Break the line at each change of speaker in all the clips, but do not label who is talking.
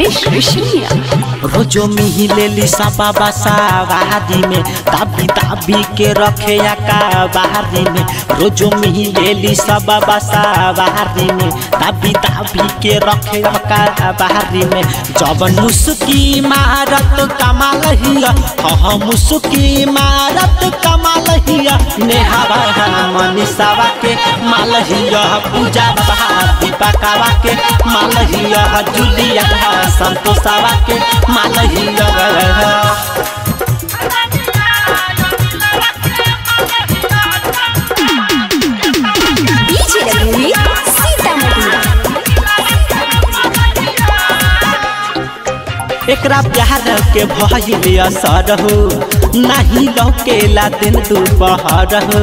मुकेश रेशमिया
रोजो मिही लेली सबा बसावारी में ताबी ताबी के रखे का बाहरी में रोजो मिही लेली सबा बसावारी में ताबी ताबी के रखे का बाहरी में जब मुस्की मारत कमाल हिया हाँ मुस्की मारत कमाल हिया नेहावा मनीषावा के माल हिया पूजा दीपकावा के माल हिया जुलिया संतोषावा के माल हिया
डीजे रवि सीतामढ़ी
एकरा प्यार के भइल असर हो नाही लौकेला दिन दुपहर हो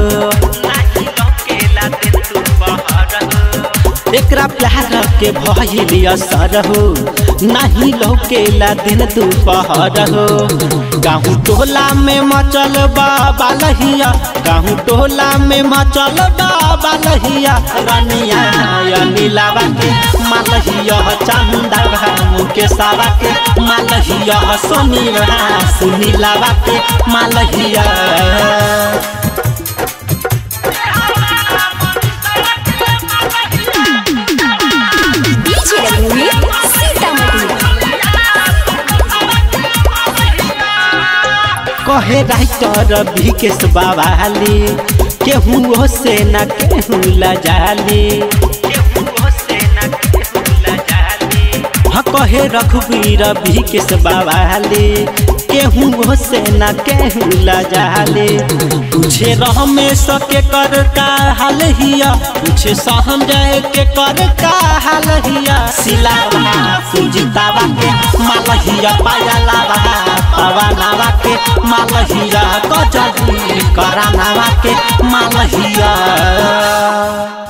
एकरा प्यार के भइल असर हो नाही लौकेला दिन दुपहर हो गाँव टोला में मचल बाबा लहिया गाँव टोला में मचल बाबा लहिया रनिया नीलावा के मालहिया चंदा मुकेशावा के मालहिया सोनीवा सुनीलावा के मालहिया
डीजे रवि सीतामढ़ी
कहे राइटर विकेश बाबाली केहू से न केहू लजाली हाँ कहे रघुवीर विकेश बाबाली केहू से न केहू लजाली तुझे रमेश के कर का हाल हिया तुझे संजय के कर का हाल हिया सिलावा सुजितावा के मालहिया पायलावा पवनावा के मालहिया गजली करानावा के मालहिया